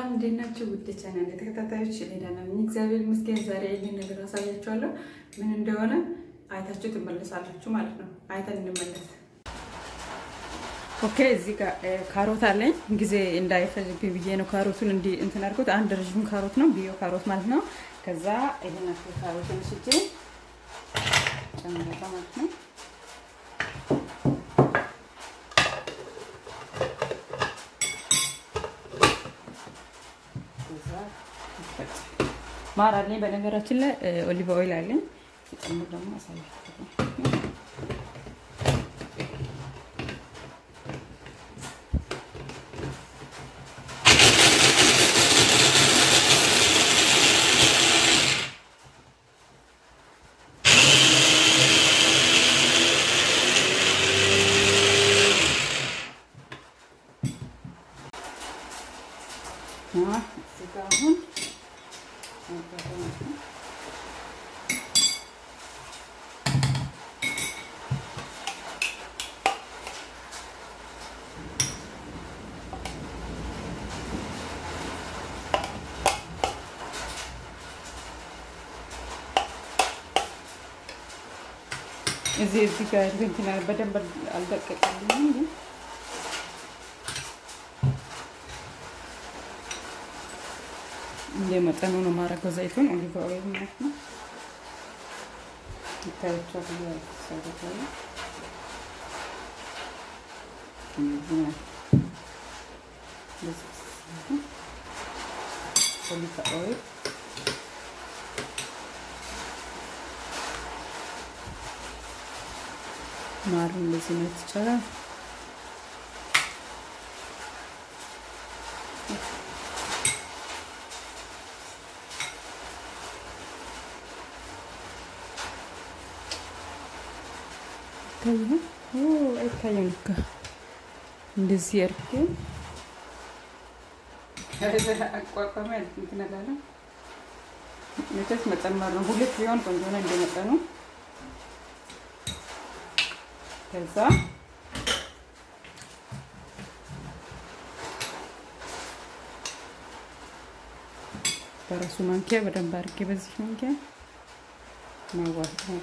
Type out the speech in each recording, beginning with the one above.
እንዴት ናችሁ? ውድ ቻናል ተከታታዮች እኔ ደህና ነኝ፣ እግዚአብሔር ይመስገን። ዛሬ ይህን ነገር አሳያችኋለሁ። ምን እንደሆነ አይታችሁ ትመለሳላችሁ ማለት ነው። አይተን እንመለስ። ኦኬ፣ እዚህ ጋር ካሮት አለኝ። ጊዜ እንዳይፈጅብኝ ብዬ ነው ካሮቱን እንዲህ እንትን አድርጎት። አንድ ረዥም ካሮት ነው ቢዮ ካሮት ማለት ነው። ከዛ ይሄን አክል ካሮትን ስጄ ጨምረታ ማለት ነው። ማር አለኝ። በነገራችን ላይ ኦሊቭ ኦይል አለኝ። ጨምር ደግሞ አሳያችኋለሁ። እዚህ ጋር አሁን እዚህ እዚህ ጋር እንትን በደንብ አልደቀቀልኝም ግን እንደ መጠኑ ነው ማድረገው። ዘይቱን ኦሊቭ ኦይል ማለት ነው። ይታያቸዋል። ሰውታለ ኦሊቭ ኦይል ማሩ እንደዚህ ነው ይቻላል። አይታየም እኮ እንደዚህ አድርጌ አቋቋሚ እንትን እላለሁ። መቼስ መጨመር ነው። ሁለት ቢሆን ቆንጆ ነው እንደመጠኑ። ከዛ በራሱ ማንኪያ በደንብ አድርጌ በዚህ ማንኪያ ማዋሃድ ነው።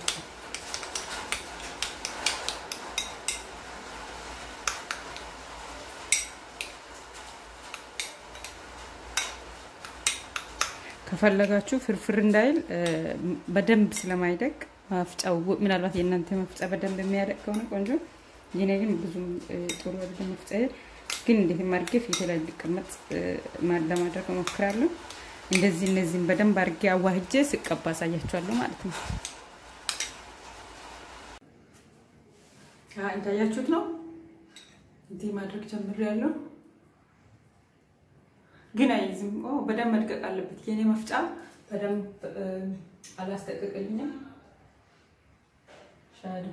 ከፈለጋችሁ ፍርፍር እንዳይል በደንብ ስለማይደቅ መፍጫው ምናልባት የእናንተ መፍጫ በደንብ የሚያደቅ ከሆነ ቆንጆ፣ የኔ ግን ብዙም ጥሩ አይደለም መፍጫ። ግን እንዴት አድርጌ ፊቴ ላይ እንዲቀመጥ ለማድረግ እሞክራለሁ። እንደዚህ እነዚህም በደንብ አድርጌ አዋህጄ ስቀባ አሳያችኋለሁ ማለት ነው። እንዳያችሁት ነው እንዲህ ማድረግ ጀምሬያለሁ። ግን አይዝም። በደንብ መድቀቅ አለበት። የኔ መፍጫ በደንብ አላስጠቀቀልኝም። ሻዶ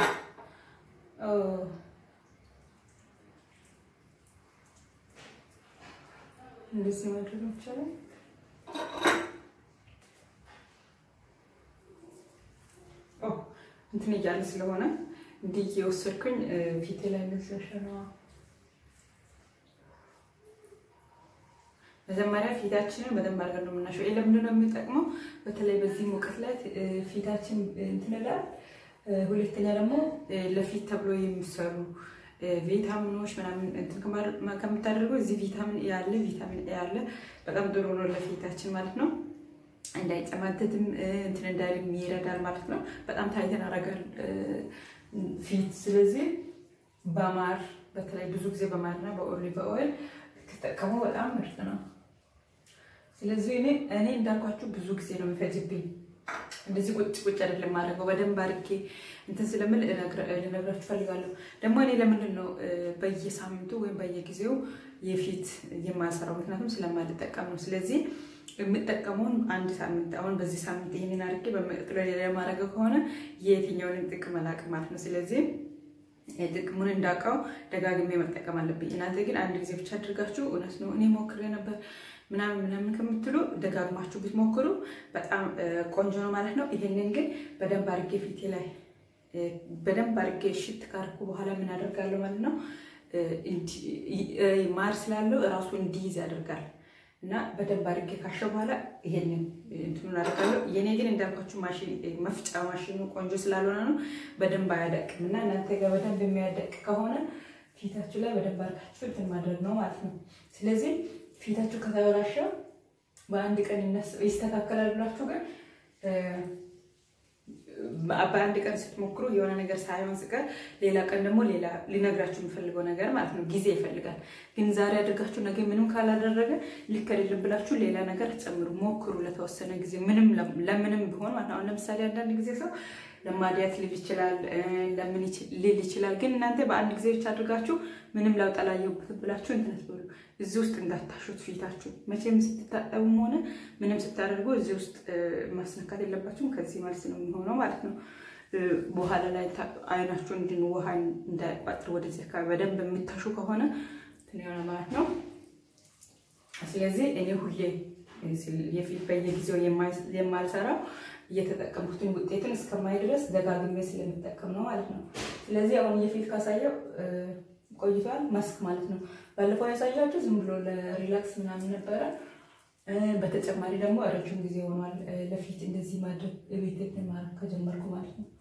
እንደዚህ ማድረግ ይቻላል። እንትን እያለ ስለሆነ እንዲህ እየወሰድኩኝ ፊቴ ላይ ነሸነዋ መጀመሪያ ፊታችንን በደንብ አድርገን ነው የምናሸው። ይሄ ለምንድን ነው የሚጠቅመው? በተለይ በዚህ ሙቀት ላይ ፊታችን እንትን ይላል። ሁለተኛ ደግሞ ለፊት ተብሎ የሚሰሩ ቪታሚኖች ምናምን እንትን ከምታደርገው እዚህ ቪታሚን ኤ ያለ ቪታሚን ኤ ያለ በጣም ጥሩ ነው ለፊታችን ማለት ነው። እንዳይጨማተትም እንትን እንዳይልም ይረዳል ማለት ነው። በጣም ታይተን አረጋል ፊት። ስለዚህ በማር በተለይ ብዙ ጊዜ በማርና በኦሊቭ ኦይል ተጠቀሙ። በጣም ምርጥ ነው። ስለዚህ እኔ እኔ እንዳልኳችሁ ብዙ ጊዜ ነው የሚፈጅብኝ። እንደዚህ ቁጭ ቁጭ አይደለም ማድረገው በደንብ አድርጌ እንትን ስለምል ልነግራችሁ ፈልጋለሁ። ደግሞ እኔ ለምንድን ነው በየሳምንቱ ወይም በየጊዜው የፊት የማሰራው? ምክንያቱም ስለማልጠቀም ነው። ስለዚህ የምጠቀመውን አንድ ሳምንት አሁን በዚህ ሳምንት ይህንን አድርጌ በሚቀጥለው ሌላ የማደርገው ከሆነ የትኛውንም ጥቅም አላውቅም ማለት ነው። ስለዚህ ጥቅሙን እንዳውቀው ደጋግሜ መጠቀም አለብኝ። እናንተ ግን አንድ ጊዜ ብቻ አድርጋችሁ እውነት ነው እኔ ሞክሬ ነበር ምናምን ምናምን ከምትሉ ደጋግማችሁ ብትሞክሩ በጣም ቆንጆ ነው ማለት ነው። ይሄንን ግን በደንብ አድርጌ ፊቴ ላይ በደንብ አድርጌ ሽት ካርኩ በኋላ ምን አደርጋለሁ ማለት ነው ማር ስላለው እራሱ እንዲይዝ ያደርጋል። እና በደንብ አድርጌ ካሸው በኋላ ይሄንን እንትኑን አደርጋለሁ። የኔ ግን እንዳልኳችሁ ማሽን መፍጫ ማሽኑ ቆንጆ ስላልሆነ ነው በደንብ አያደቅም። እና እናንተ ጋር በደንብ የሚያደቅ ከሆነ ፊታችሁ ላይ በደንብ አድርጋችሁ እንትን ማድረግ ነው ማለት ነው። ስለዚህ ፊታችሁ ከተበላሸ በአንድ ቀን ይስተካከላል ብላችሁ ግን በአንድ ቀን ስትሞክሩ የሆነ ነገር ሳይሆን ስቀር ሌላ ቀን ደግሞ ሌላ ሊነግራችሁ የሚፈልገው ነገር ማለት ነው። ጊዜ ይፈልጋል። ግን ዛሬ አድርጋችሁ ነገ ምንም ካላደረገ ልክ አይደለም ብላችሁ ሌላ ነገር ጨምሩ፣ ሞክሩ ለተወሰነ ጊዜ ምንም ለምንም ቢሆን ማለት ነው። አሁን ለምሳሌ አንዳንድ ጊዜ ሰው ለማዲያት ሊል ይችላል፣ ለምን ሊል ይችላል። ግን እናንተ በአንድ ጊዜ ብቻ አድርጋችሁ ምንም ለውጥ አላየሁበትም ብላችሁ እንትን አትበሉ። እዚህ ውስጥ እንዳታሹት ፊታችሁ መቼም ስትታጠቡም ሆነ ምንም ስታደርጉ እዚህ ውስጥ ማስነካት የለባችሁም። ከዚህ መልስ ነው የሚሆነው ማለት ነው። በኋላ ላይ አይናችሁ እንድን ውሃ እንዳይቋጥር ወደዚህ አካባቢ በደንብ የሚታሹ ከሆነ እንትን የሆነ ማለት ነው። ስለዚህ እኔ ሁሌ የፊት በየጊዜው የማልሰራው እየተጠቀሙትን ውጤትን እስከማይ ድረስ ደጋግሜ ስለሚጠቀም ነው ማለት ነው። ስለዚህ አሁን የፊት ካሳየው ቆይቷል። ማስክ ማለት ነው። ባለፈው ያሳያችሁ ዝም ብሎ ለሪላክስ ምናምን ነበረ። በተጨማሪ ደግሞ ረጅም ጊዜ ሆኗል ለፊት እንደዚህ ማድረግ ቤት ማድረግ ከጀመርኩ ማለት ነው።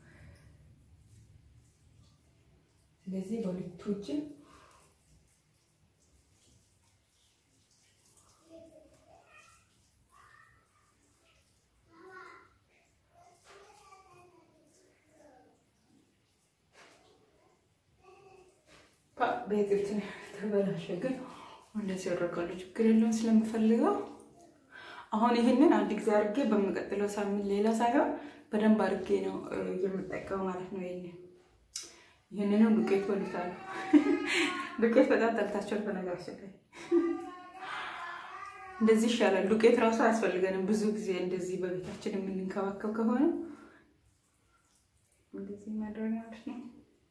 ስለዚህ በሁለቱ እጅ በግልት ተበላሸ፣ ግን እንደዚህ ያደርጋሉ። ችግር የለውም ስለምፈልገው አሁን ይህንን አንድ ጊዜ አድርጌ በሚቀጥለው ሳምንት ሌላ ሳይሆን በደንብ አድርጌ ነው የምጠቀመው ማለት ነው። ይሄን ይህንንም ዱቄት ወልታሉ። ዱቄት በጣም ጠልታቸውን በነገራችን ላይ እንደዚህ ይሻላል። ዱቄት ራሱ አያስፈልገንም። ብዙ ጊዜ እንደዚህ በቤታችን የምንንከባከብ ከሆነ እንደዚህ ማድረግ ማለት ነው።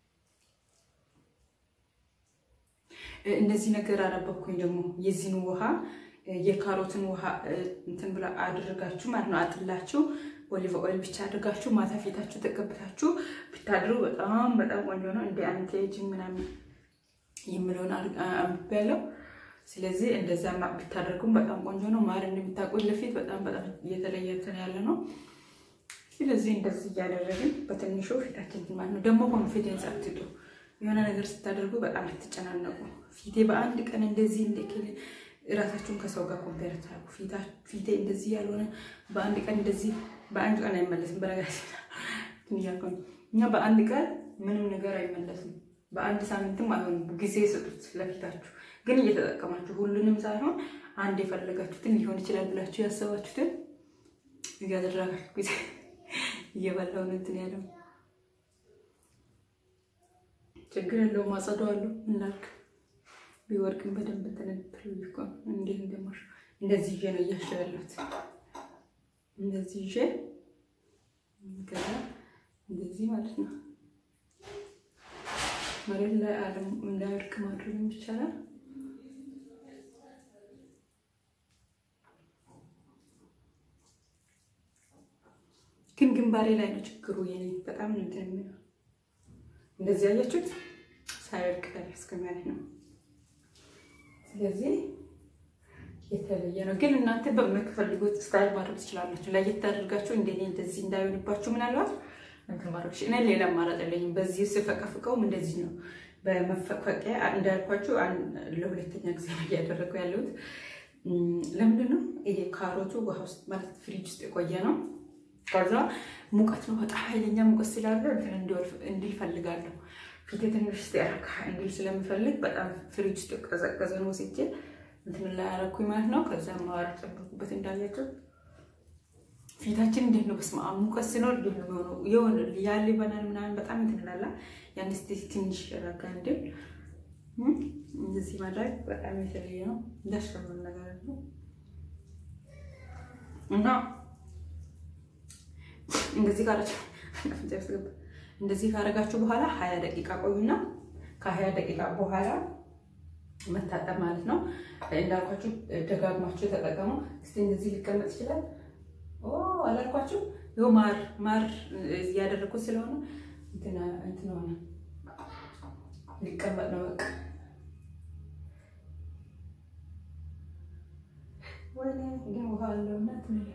እንደዚህ ነገር አነበብኩኝ ደግሞ የዚህን ውሃ የካሮትን ውሃ እንትን ብላ አድርጋችሁ ማለት ነው አጥላችሁ ኦሊቭ ኦይል ብቻ አድርጋችሁ ማታ ፊታችሁ ተቀብታችሁ ብታድሩ በጣም በጣም ቆንጆ ነው። እንደ አንቲ ኤጂንግ ምናምን የምለውን አንብቤያለሁ። ስለዚህ እንደዛ ብታደርጉም በጣም ቆንጆ ነው። ማር እንደምታውቁት ለፊት በጣም በጣም እየተለየ እንትን ያለ ነው። ስለዚህ እንደዚህ እያደረግን በትንሹ ፊታችን ማለት ነው። ደግሞ ኮንፊደንስ አትጡ። የሆነ ነገር ስታደርጉ በጣም አትጨናነቁ። ፊቴ በአንድ ቀን እንደዚህ እንደክል እራሳችሁን ከሰው ጋር ኮምፔር ታደርጉ። ፊቴ እንደዚህ ያልሆነ በአንድ ቀን እንደዚህ በአንድ ቀን አይመለስም። በነገራችን እያልኩ እኛ በአንድ ቀን ምንም ነገር አይመለስም። በአንድ ሳምንትም አይሆንም። ጊዜ ስጡት ለፊታችሁ። ግን እየተጠቀማችሁ ሁሉንም ሳይሆን አንድ የፈለጋችሁትን ሊሆን ይችላል ብላችሁ ያሰባችሁትን እያደረጋችሁ ጊዜ እየበላውን እንትን ያለው ችግር የለውም። አጸደዋለሁ እንዳልክ ቢወርቅም በደንብ ተነጥሎ ይቆም። እንዴት እንደማሽ እንደዚህ ይዤ ነው እያሸው ያለሁት። እንደዚህ ይዤ ገዛ እንደዚህ ማለት ነው። መሬት ላይ አለም እንዳይወድቅ ማድረግ ይቻላል። ግን ግንባሬ ላይ ነው ችግሩ። የኔ በጣም ነው እንትን የሚለው እንደዚህ ያያችሁት ሳይወድቅ እስከሚያልፍ ነው። ስለዚህ የተለየ ነው። ግን እናንተ በምትፈልጉት ስታይል ማድረግ ትችላላችሁ። ለየት አድርጋችሁ እንደኔ እንደዚህ እንዳይሆንባችሁ ምናልባት እንትን ማድረግ እኔ ሌላ አማራጭ የለኝም። በዚህ ስፈቀፍቀውም እንደዚህ ነው። በመፈቀቂያ እንዳልኳችሁ ለሁለተኛ ጊዜ ነው እያደረጉ ያለሁት። ለምንድን ነው ይሄ ካሮቱ ውሃ ውስጥ ማለት ፍሪጅ ውስጥ የቆየ ነው። ከዛ ሙቀት ነው፣ በጣም ኃይለኛ ሙቀት ስላለ እንትን እንዲል ፈልጋለሁ። ፊቴ ትንሽ ስቲያረካ እንዲል ስለምፈልግ በጣም ፍሪጅ ውስጥ የቀዘቀዘ ነው ወስጄ እንትን ላይ ያረኩኝ ማለት ነው። ከዛ ማዋር ጨምርኩበት እንዳያቸው ፊታችን እንዴት ነው? በስመ አብ ሙቀት ሲኖር እንዴት ነው የሚሆነው? የሆነ ያለ በናል ምናምን በጣም እንትን ላላ ያን ስ ትንሽ ረጋ እንድል እንደዚህ ማድረግ በጣም የተለየ ነው። ደስ የሚል ነገር ነው እና እንደዚህ ካረጋችሁ እንደዚህ ካረጋችሁ በኋላ ሀያ ደቂቃ ቆዩና ከሀያ ደቂቃ በኋላ መታጠብ ማለት ነው። እንዳልኳችሁ ደጋግማችሁ ተጠቀሙ። እስቲ እንደዚህ ሊቀመጥ ይችላል። አላልኳችሁ? ይኸው ማር ማር እያደረኩት ስለሆነ እንትን ሆነ ሊቀመጥ ነው። በቃ ወይኔ ግን ውሃ አለውና ትንሽ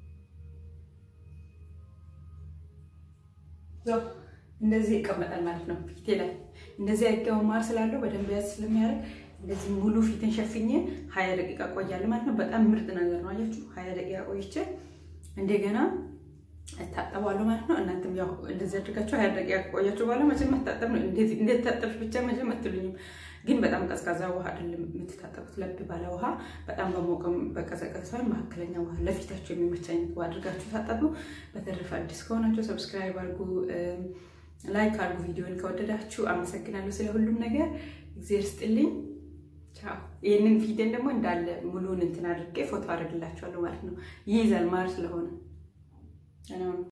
እንደዚህ ይቀመጣል ማለት ነው። ፊቴ ላይ እንደዚህ አይጋው ማር ስላለው በደንብ ያዝ ስለሚያደርግ እንደዚህ ሙሉ ፊትን ሸፍኜ ሀያ ደቂቃ ቆያለሁ ማለት ነው። በጣም ምርጥ ነገር ነው። አያችሁ ሀያ ደቂቃ ቆይቼ እንደገና እታጠባለሁ ማለት ነው። እናንተም ያው እንደዚህ አድርጋችሁ ሀያ ደቂቃ ቆያችሁ በኋላ መቼም መታጠብ ነው። እንዴት ታጠብሽ ብቻ መቼም አትሉኝም። ግን በጣም ቀዝቃዛ ውሃ አይደለም የምትታጠቡት፣ ለብ ባለ ውሃ፣ በጣም በሞቀም በቀዘቀዘ ሳይሆን መካከለኛ ውሃ፣ ለፊታችሁ የሚመች አይነት ውሃ አድርጋችሁ ታጠቡ። በተረፈ አዲስ ከሆናችሁ ሰብስክራይብ አድርጉ፣ ላይክ አድርጉ። ቪዲዮን ከወደዳችሁ አመሰግናለሁ ስለ ሁሉም ነገር። እግዜር ስጥልኝ። ቻው። ይህንን ፊቴን ደግሞ እንዳለ ሙሉን እንትን አድርጌ ፎቶ አድርግላችኋለሁ ማለት ነው። ይይዛል ማር ስለሆነ